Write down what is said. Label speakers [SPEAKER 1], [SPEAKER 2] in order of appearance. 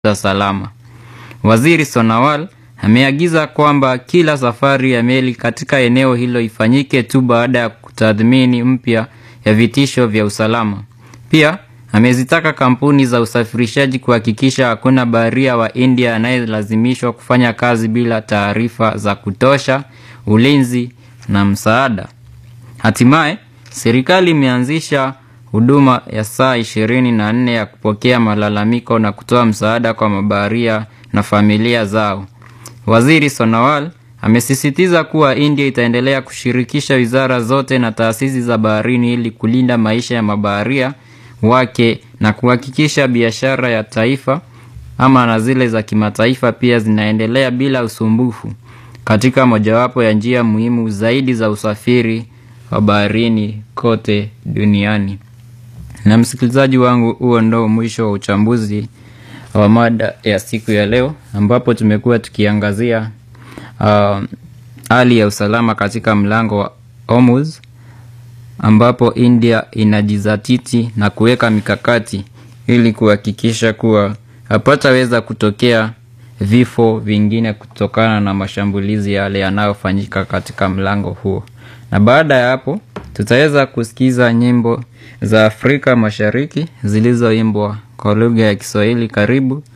[SPEAKER 1] za salama. Waziri Sonawal ameagiza kwamba kila safari ya meli katika eneo hilo ifanyike tu baada ya kutathmini mpya ya vitisho vya usalama. Pia amezitaka kampuni za usafirishaji kuhakikisha hakuna baharia wa India anayelazimishwa kufanya kazi bila taarifa za kutosha, ulinzi na msaada. Hatimaye, serikali imeanzisha huduma ya saa ishirini na nne ya kupokea malalamiko na kutoa msaada kwa mabaharia na familia zao. Waziri Sonawal amesisitiza kuwa India itaendelea kushirikisha wizara zote na taasisi za baharini ili kulinda maisha ya mabaharia wake na kuhakikisha biashara ya taifa ama na zile za kimataifa pia zinaendelea bila usumbufu katika mojawapo ya njia muhimu zaidi za usafiri wa baharini kote duniani. Na msikilizaji wangu, huo ndo mwisho wa uchambuzi wa mada ya siku ya leo, ambapo tumekuwa tukiangazia hali uh, ya usalama katika mlango wa Hormuz, ambapo India inajizatiti na kuweka mikakati ili kuhakikisha kuwa hapataweza kutokea vifo vingine kutokana na mashambulizi yale yanayofanyika katika mlango huo. Na baada ya hapo tutaweza kusikiza nyimbo za Afrika Mashariki zilizoimbwa kwa lugha ya Kiswahili. Karibu